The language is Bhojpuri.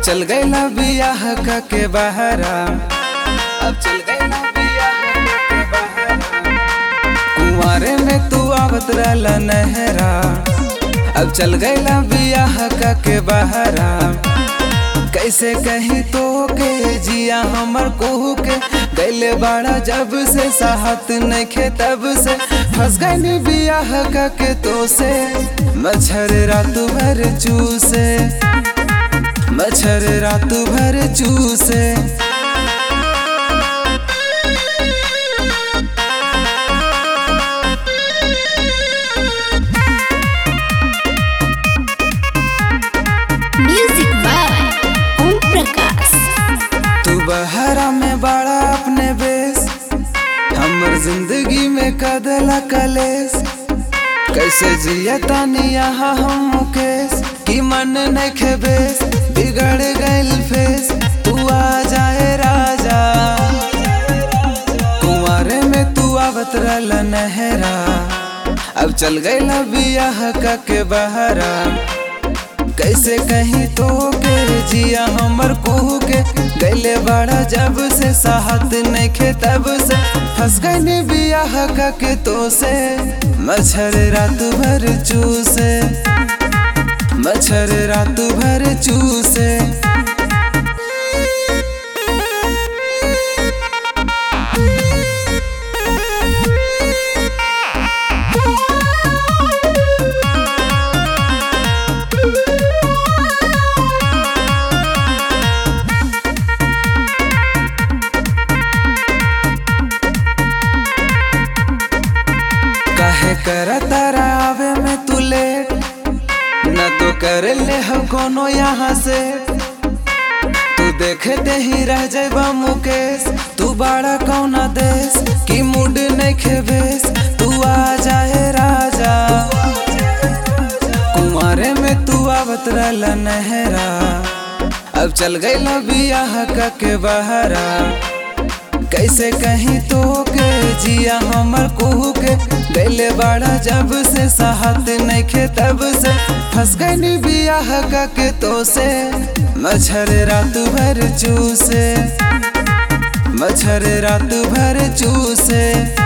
चल गईला बियाह का के बहरा अब चल गईला बियाह का के बहरा कुंवारे में तू आवत रहला नहरा अब चल गईला बियाह का के बहरा कैसे कहीं तो के जिया हमर कोहू के गैले बाड़ा जब से साहत नहीं खे तब से फंस गई बियाह का के तो से मच्छर रात भर चूसे मच्छर रात भर चूसे म्यूजिक बाय ओम प्रकाश तू बहरा में बड़ा अपने बेस हमर जिंदगी में कदला कलेस कैसे जिया तानी यहाँ हम मुकेश की मन नहीं खेबेस बिगड़ गइल फेस तू आ जाए राजा कुंवारे में तू आवत रहला नहरा अब चल गईला बियाह का के बहरा कैसे कहीं तो के जिया हमर कोहू के गैले बड़ा जब से साहत नहीं खे तब से फंस गई बियाह का के तो से मच्छर रात भर चूसे मच्छर रात भर चूसे काहे कर तारा आवे में तू लेट न तो कर ले हम कोनो यहाँ से तू देखते ही रह जाबा मुकेश तू बड़ा कौना देश की मूड नहीं खेबेस तू आ जाए राजा कुंवारे में तू आवत रहला नहरा अब चल गईला बियाह का के बहरा कैसे कहीं तो के जिया हमर कोहू के गैले बाड़ा जब से साहत नहीं खे तब से फंस गई बियाह का के तो से मच्छर रात भर चूसे मच्छर रात भर चूसे